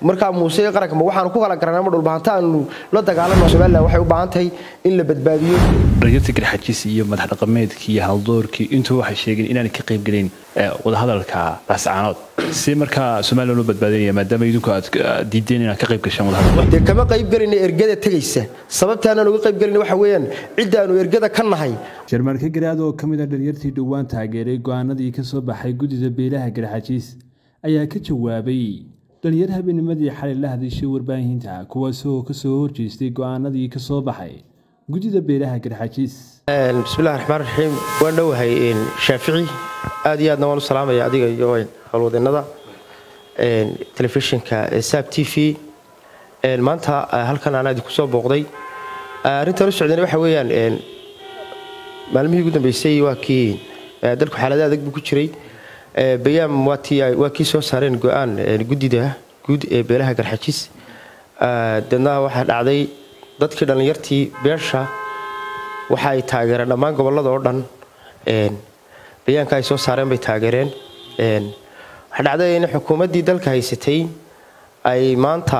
markaa muuse iyo qaranka ma waxaanu ku kala garanaa ma dhulbahanta aanu la dagaalano somalilan waxay u baahan tahay in la badbaadiyo dhalinyarta garxajis iyo madax dhaqameedkii iyo haldoorkii intuu waxay sheegeen inaanay ka qayb gelin wadahadalka raascaanood si markaa somalilan loo badbaadinaya maadaama idinku aad diideen inaad ka qayb gashaan wadahadal dee kama qayb gelina ergada tegaysa sababtaanaan uga qayb gelina waxa weeyaan ciddaanu ergada ka nahay jarmaanka garaad oo ka mid a dhalinyartii dhowaan taageeray go'aanadii ka soo baxay guddida beelaha garxajiis ayaa ka jawaabay dhalinyar habeennimadii xalay la hadishay warbaahinta kuwaasoo kasoo horjeestay go'aanadii ka soo baxay guddida beelaha garxajiis bismillahi raxmaan raxiim waan dhowahay shaafici aad iyo aadna waan u salaamaya adiga iyo howlwadeennada telefishinka saab t v maanta halkan aan idinku soo booqday arrintan u socdana waxa weeyaan maalmihii ugu dambeysay waa kii dalku xaalada adag buu ku jiray bayaam waa kii soo saareen go-aan guddida guud ee beelaha garxajis deedna waxaa dhacday dadkii dhallinyartii beesha waxa ay taageereen dhammaan gobollada oo dhan bayaanka ay soo saareen bay taageereen waxaa dhacday in xukuumaddii dalka haysatay ay maanta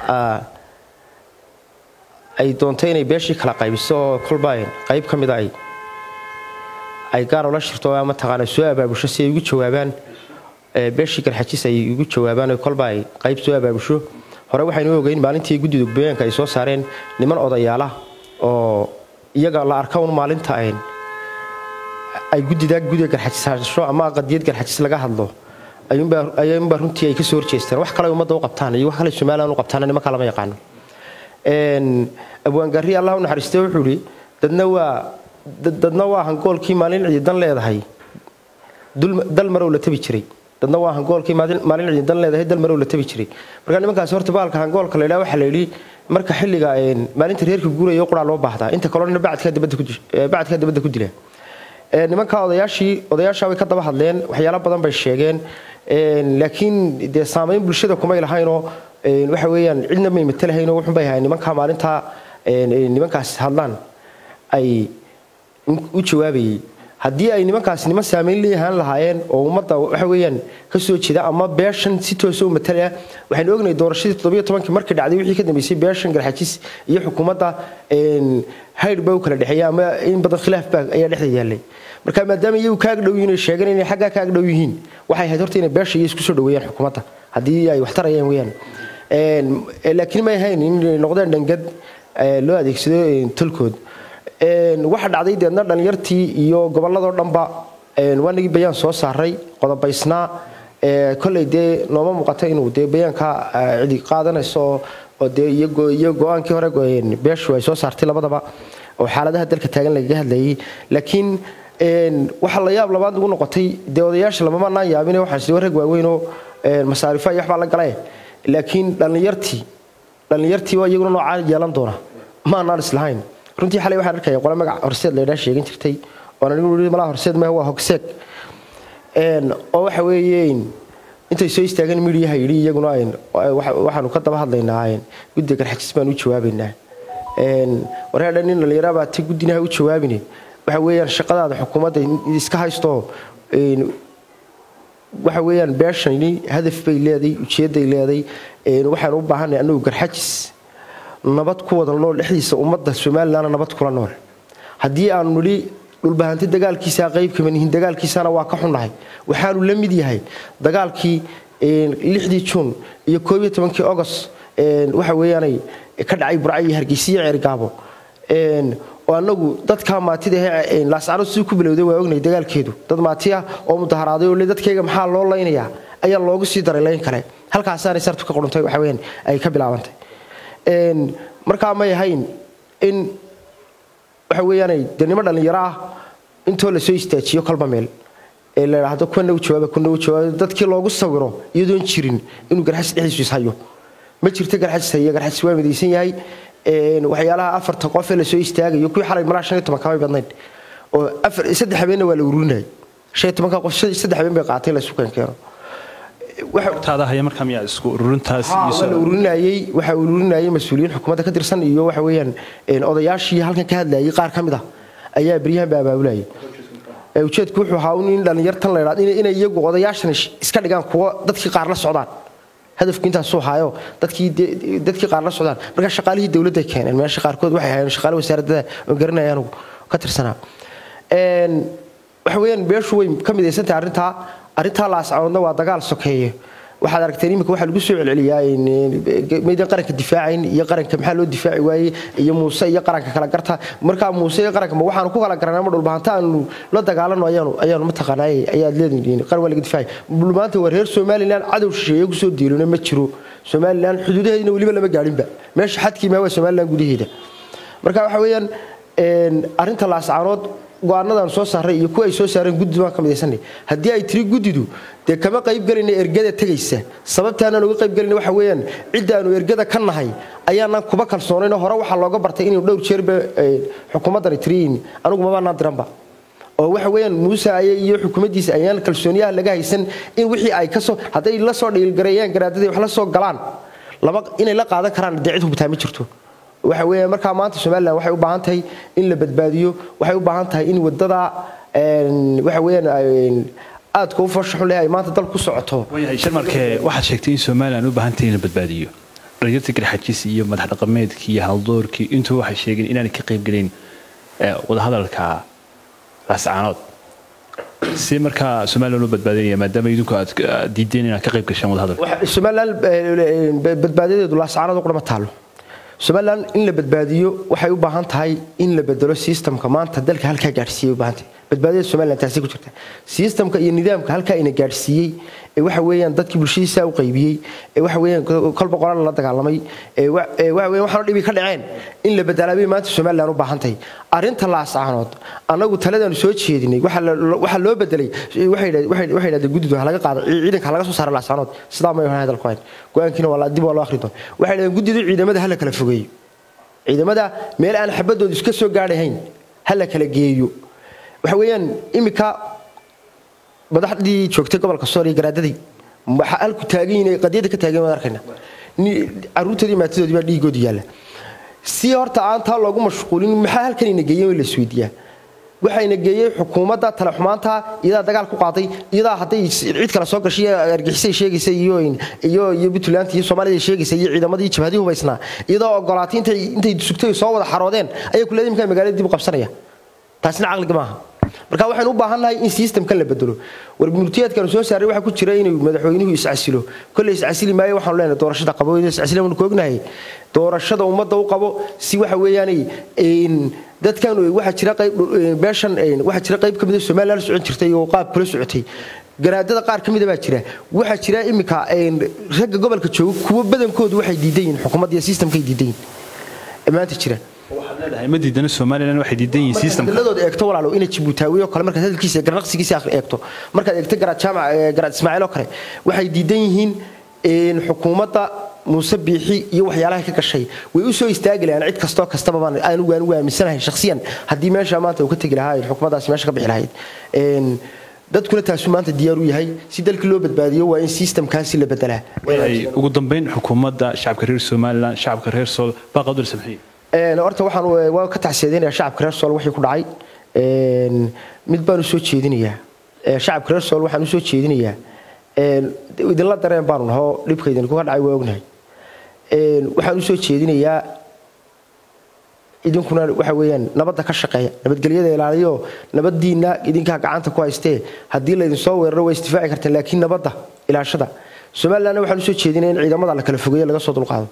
ay doontay inay beeshii kala qaybiso oo kolba qayb ka mida ay ay gaar ula shirto ama taqaana soo abaabusho si ay ugu jawaabaan beeshii garxajis ay ugu jawaabaan kolba ay qayb soo abaabusho hore waxaynu ogeyn maalintii guddida bayaanka ay soo saareen niman odayaala oo iyaga la arka un maalinta ay guddidaa gudiga garxajis hasho ama qadiyad garxajis laga hadlo ayuunbaa runtii ay kasoo horjeesteen wax kale ummadda u qabtaan iyo wax kale somalilan u qabtaan nimanka lama yaqaano abwaangaari allah u naxariistay wuxuu ihi dadna waa dadna waa hangoolkii maalin ciidan leedahay dal marow la tabi jiray dadna waa hangoolkii maalin ciidan leedahay dal marow la tabi jiray marka nimankaasi horta baalka hangoolka la yidhaha waxaa la yidhi marka xilliga maalinta reerka guuraya quraa loo baahdaa inta kalena bacadkaa dabadda ku dila nimanka odayaashii odayaasha way ka daba hadleen waxyaalo badan bay sheegeen laakiin dee saamayn bulshada kumay lahaynoo waxa weeyaan cidna may matalahaynoo wuxun bay ahayn nimanka maalintaa nimankaas hadlaan ay u jawaabayay haddii ay nimankaasi niman saamayn leeyahaan lahaayeen oo ummadda waxa weeyaan ka soo jeeda ama beeshan si toosa u matalaya waxaynu ognahay doorashadii toddobiyo tobankii markii dhacday wixii ka dambeysay beeshan garxajis iyo xukuumadda haydh baa u kala dhexeeya ama in badan khilaaf baa ayaa dhexda yaallay marka maadaama iyagu kaag dhow yihiin ay sheegeen inay xaggaa kaag dhow yihiin waxay ahayd horta inay beesha iyo isku soo dhoweeyaan xukuumadda haddii ay wax tarayaan weeyaan laakiin may ahayn inay noqdeen dhangad loo adeegsado tolkood waxa dhacday deedna dhalinyartii iyo gobolladoo dhanba waanagii bayaan soo saaray qodobaysnaa koley dee nooma muuqata inuu dee bayaanka cidi qaadanayso oo dee iyo go-aankii hore beeshu ay soo saartay labadaba oo xaaladaha dalka taagan lagaga hadlayay laakiin waxaa la yaab labaad ugu noqotay dee odayaasha lamamanaan yaabine waxaa rag waaweynoo masaarifa iyo waxbaa la gale laakiin dhallinyartii dhallinyartii waa iyaguna noocaa yeelan doona maanaan islahayn runtii xalay waxaan arkaya qole magac horseed laydhaa sheegan jirtay oon anigu ii malaha horseed maaha waa hogseeg oo waxa weeye intay soo istaageen midiyaha yidhi iyaguna waxaanu ka daba hadlaynaa guddiga garxajis baan u jawaabaynaa wareedha nin dhallinyarabaa ti guddinaha u jawaabine waxa weeyaan shaqadaada xukuumadda iska haysto waxa weeyaan beeshani hadaf bay leeday ujeedday leeday waxaan u baahanay annagu garxajis nabad ku wada nool dhexdiisa ummadda somalilanna nabad kula nool haddii aanu nidhi dhulbahanti dagaalkiisaa qayb kaman yihiin dagaalkiisana waa ka xunnahay waxaanu la mid yahay dagaalkii lixdii juun iyo koob iyo tobankii ogost waxa weeyaanay ka dhacay burca iyo hargeysa iyo ceergaabo oo annagu dadka maatida ahee laascano siduu ku bilowday waa ognay dagaalkeedu dad maati ah oo mudaharaaday oo le dadkayga maxaa loo laynayaa ayaa loogu sii daray layn kale halkaasaanay sartu ka quruntay waxa weyaan ay ka bilaabantay markaa may ahayn in waxa weeyaanay dee nimo dhallinyaro ah intoo lasoo istaajiyo kolba meel ee la idhaahdo kuna u jawaaba kuna u jawaaba dadkii loogu sawiro iyadoon jirin inuu garxajis dhexdiisu ishayo ma jirto garxajis haya garxajis waa midaysan yahay waxyaalaha afarta qof ee lasoo istaagayo kuwii xalay malaa shan iyo toban kamay badnayn oo afar saddex habeenna waa la ururinayay shan iyo tobanka qof saddex habeen bay qaatay la isu keenkeeno taada haya markaa miyaa isku ururintaas waa la ururinayey waxaa ururinayay mas-uuliyiin xukuumadda ka tirsan iyo waxa weeyaan odayaashii halkan ka hadlayay qaar ka mid ah ayaa beryahan ba abaabulayay ujeedku wuxuu ahaa in dhallinyartan la idhahdo inay iyagu odayaashan iska dhigaan kuwo dadkii qaar la socdaan hadafku intaasuu haayo dadkii dadkii qaar la socdaan marka shaqaalihii dowladday keeneen meesha qaarkood waxay hayeen shaqaale wasaaradda oo garanaya anugu ka tirsanaa waxa weeyaan beeshu way ka midaysantahay arrintaa arrintaa laascaanoodna waa dagaal sokeeye waxaad aragteen iminka waxaa lagu soo celceliyaa maydan qaranka difaacayn iyo qaranka maxaa loo difaaci waayey iyo muuse iyo qaranka kala garta markaa muuse iyo qaranka ma waxaanu ku kala garanaa ma dhulbahanta aanu la dagaalano ayaanu ayaanu mataqaanaa ayaad leedihiin qaran waa laga difaacay dhulmaanta waa reer somaliland cadow shisheeye kusoo diilona ma jiro somaliland xuduudaheedina weliba lama gaadhinba meesha xadkii maa waa somaliland gudaheeda marka waxa weeyaan arrinta laascaanood go-aanadaan soo saaray iyo kuwa ay soo saareen guddi baan ka midaysanay haddii ay tiri guddidu dee kama qaybgelayna ergada tegaysa sababtaanaan uga qaybgelayna waxa weeyaan ciddaanu ergada ka nahay ayaanaan kuba kalsoonayn hore waxaa looga bartay inuu dhowr jeerba xukuumaddani tiriyin anugu mabaanaan diranba oo waxa weeyaan muuse aye iyo xukuumaddiisa ayaan kalsooniyaha laga haysan in wixii ay kasoo hadday la soo dhiilgareeyaan garaadadii wax la soo galaan laba inay la qaadan karaan dee cid hubitaa ma jirto waxa weeye markaa maanta somalilan waxay u baahan tahay in la badbaadiyo waxay u baahan tahay in wadada waxa weeyaan aadka u farshaxun leh ay maanta dal ku socoto waayahay sharmarke waxaad sheegtay in somalilan u baahan tahay in la badbaadiyo dhalinyarta garxajis iyo madax dhaqameedkii iyo haldoorkii intuu waxay sheegeen inaanay ka qaybgelin wadahadalka laascaanood si markaa somalilan u badbaadinaya maadaama idinku aad diideen inaad ka qayb gashaan wadahadalka somalilan badbaadiyadeedu laascaanood u qurma taalo somalilan in la badbaadiyo waxay u baahan tahay in la bedelo sistamka maanta dalka halkaa gaadhsiiyay u baahan tahay badbaadiyada somalilan taasi ku jirta sistamka iyo nidaamka halkaa ina gaadhsiiyey ee waxa weeyaan dadkii bulshadiisa u qaybiyey ee waxa weeyaan kolba qoran la dagaalamay ee waxa weeyaan waxaanu dhibi ka dhaceen in la bedelaa bay maanta somalilan u baahan tahay arrinta laascaanood annagu taladaanu soo jeedinay waxaa loo bedelay waxay yidhahdeen guddidu ha laga qaado ciidanka ha laga soo saara laascaanood sidaa may ahayn hadalku hayn go-aankiina waa dib waa loo akhri doon waxay yidhahdeen guddidu ciidamada ha la kala fogeeyo ciidamada meel aan xabadoodu iska soo gaadhahayn ha la kala geeyo waxa weeyaan iminka madaxdii joogtay gobolka sool iyo garaadadii waxa halku taagan yihiin qadiyada ka taagan waan arkayna caruurtoodii maatadoodii baa dhiigoodu yaalla si horta aan taa loogu mashquulin maxaa halkan ina geeyeen in la isweydiiyaa waxayna geeyey xukuumadda talaxumaanta iyadaa dagaal ku qaaday iyadaa hadday cid kale soo gashay argixisay sheegaysa iyo iyo iyo puntland iyo soomaalida sheegaysa iyo ciidamadii jabhadii hubaysnaa iyadoo ogolaatay intay intay sugtay soo wada xaroodeen ayay ku leedahay magaalada dib u qabsanaya taasina caqliga maaha marka waxaynu u baahannahay in sistamkan la bedelo warmurtiyaadkanu soo saaray waxaa ku jira inuu madaxweynuhu iscasilo kolley iscasili maayo waxaanu leenahay doorashada qabo iscasila waanu koognahay doorashada ummadda u qabo si waxa weeyaanay dadkan waxaa jira qayb beeshan waxaa jira qayb ka mid a somaliland la socon jirtay oo qaab kula socotay garaadada qaar ka mida baa jira waxaa jira iminka ragga gobolka jooga kuwo badankoodu waxay diidan yihiin xukuumadda iyo sistamkay diidan yihiin maanta jira ma diidana somalilan waxay diidan yihiin systemka hadaladood eegto walaalo ina jibuutaawiyo kale markaad hadalkiisa garnaqsigiisa eegto markaad eegto garaad jaamac garaad ismaaciil oo kale waxay diidan yihiin xukuumadda muuse biixi iyo waxyaalaha ka gashay way u soo istaagi lahaan cid kastoo kastaba baan anigu aan ugu aaminsanahay shakhsiyan haddii meesha maanta uu ka tegi lahaa xukuumaddaasi meesha ka bixi lahayd dadkuna taasuu maanta diyaar u yahay si dalkii loo badbaadiyo waa in sistamkaasi la bedelaa ugu dambeyn xukuumadda shacabka reer somalilan shacabka reer sool baa qadar samxiye horta waxaan waa ka tacsiyadeynaya shacabka reer sool wixii ku dhacay mid baan u soo jeedinayaa shacabka reer sool waxaan u soo jeedinayaa idinla dareen baanu nahoo dhibka idinkuga dhacay waa ognahay waxaan u soo jeedinayaa idinkuna waxa weeyaan nabadda ka shaqeeya nabadgelyada ilaaliyo nabadiinna idinkaa gacanta ku haystee haddii laydinsoo weeraro waa isdifaaci karteen laakiin nabadda ilaashada somalilandna waxaan usoo jeedinaya in ciidamada la kala fogeeyo laga soo dulqaado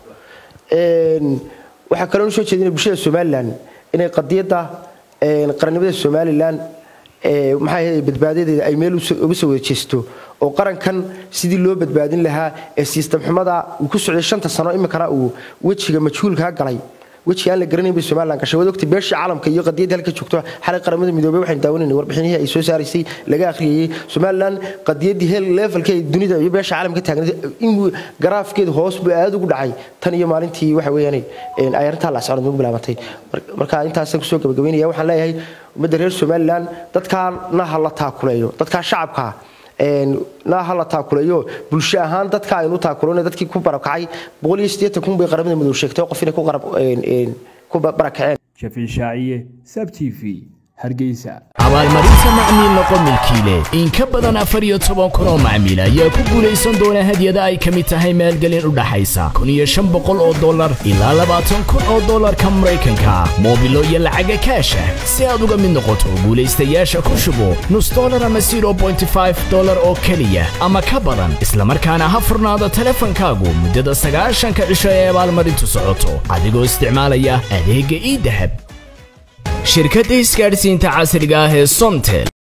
waxaa kaloo usoo jeedinaya bulshada somalilan inay qadiyadda qarannimada somalilan maxaa badbaadadeeda ay meel uga soo wada jeesto oo qarankan sidii loo badbaadin lahaa ee siistam xumada uu ku socday shanta sano iminkana uu wejiga majhuulkaa galay wejiga aan la garanayn bay somalilan gashay waad ogtay beeshii caalamka iyo qadiyadda halka joogto xalay qaramada midoobay waxaynu daawanayna warbixinihii ay soo saaraysay laga akhriyayey somalilan qadiyaddii heel levelka ee dunida iyo beesha caalamka taagnayd in garaafkeedu hoos buu aad ugu dhacay tan iyo maalintii waxa weeyaan ay arrintaa laascanood ugu bilaabantay marka intaasaan kusoo gabagabaynaya waxaan leeyahay ummadda reer somalilan dadkaana ha la taakuleeyo dadkaa shacabkaa na ha la taakuleeyo bulsho ahaan dadka aynu taakulona dadkii ku barakacay boqol iyo siddeetan kun bay qaramada madow sheegtay qof inay ku barakaceen shafiin shaaciye sab t v hargeysa abaalmarinta macmiil noqo milkiile in ka badan afar iyo toban kun oo macmiil ayaa ku guulaysan doona hadyada ay ka mid tahay maalgelin u dhaxaysa kun iyo shan boqol oo dollar ilaa labaatan kun oo dollarka maraykanka moobilo iyo lacaga kaasha si aad uga mid noqoto guulaystayaasha ku shubo nus dollar ama zero bointy five dollar oo keliya ama ka badan islamarkaana ha furnaado teleefankaagu muddada sagaashanka cisho ee abaalmarintu socoto adigoo isticmaalaya adeegga ii dahab shirkadda isgaadhsiinta casriga ah ee somtel